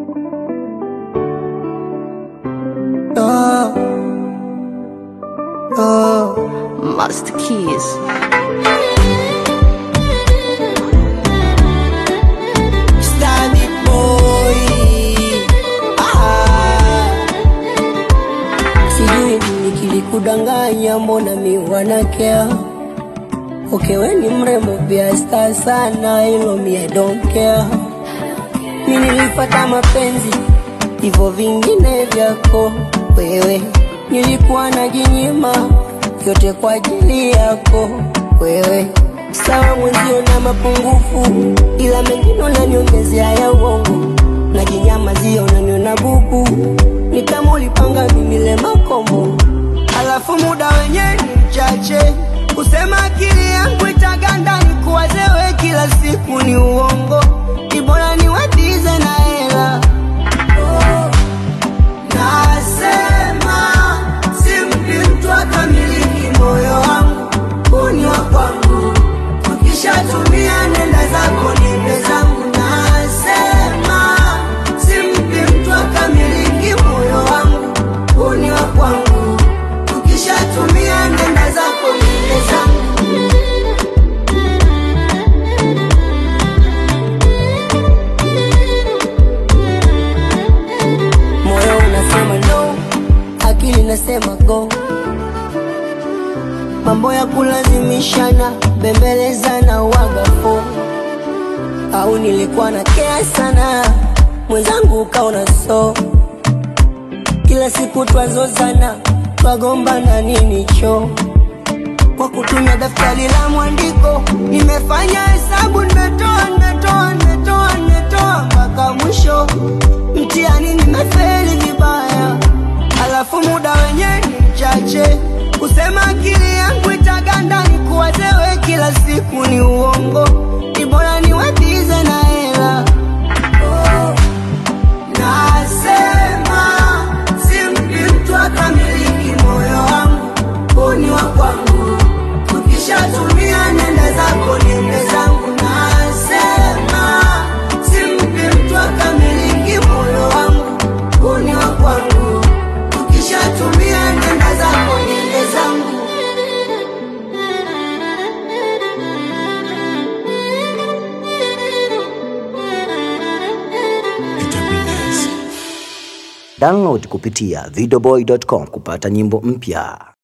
Oh, oh, Master Keys. Stani boy. Ah. Sijui nikilikudanganya, mbona mi wanakea Okay, we ni mrembo pia star sana, hilo mi I don't care. Mi nilipata mapenzi hivyo vingine vyako wewe, nilikuwa najinyima yote kwa ajili yako wewe. Sawa mwenzio na mapungufu, ila mengine unaniongezea ya uongo, najinyamazia unaniona bubu, ni kama ulipanga mimi le makombo, alafu muda wenyewe ni mchache kusema akili yangu itaganda nikuwaze we kila siku ni uongo, ni bora niwatize na hela oh. Nasema simpi mtu akamiliki moyo wangu, huu ni wa kwangu, ukishatumia nenda zako niende zangu. Nasema simpi mtu akamiliki moyo wangu, huu ni wa kwangu, ukishatumia nenda zako niende zangu. Moyo unasema no, akili nasema go. Mambo ya kulazimishana, bembelezana, wagafo au nilikuwa na kea sana, mwenzangu ukaona so. Kila siku twazozana, twagombana nini cho kwa kutumia daftari la mwandiko, nimefanya hesabu, nimetoa nimetoa nimetoa nimetoa mpaka mwisho, mtihani nimefeli vibaya, alafu muda wenyewe ni mchache, kusema akili yangu itaganda, nikuwaze we kila siku ni uongo, ni bora niwatize na hela oh. Nasema simpi mtu akamiliki moyo wangu, huu ni wa kwangu, ukishatumia nenda zako niende zangu. Nasema simpi mtu akamiliki moyo wangu, huu ni wa kwangu, ukishatumia nenda zako niende zangu. Download kupitia videoboy.com kupata nyimbo mpya.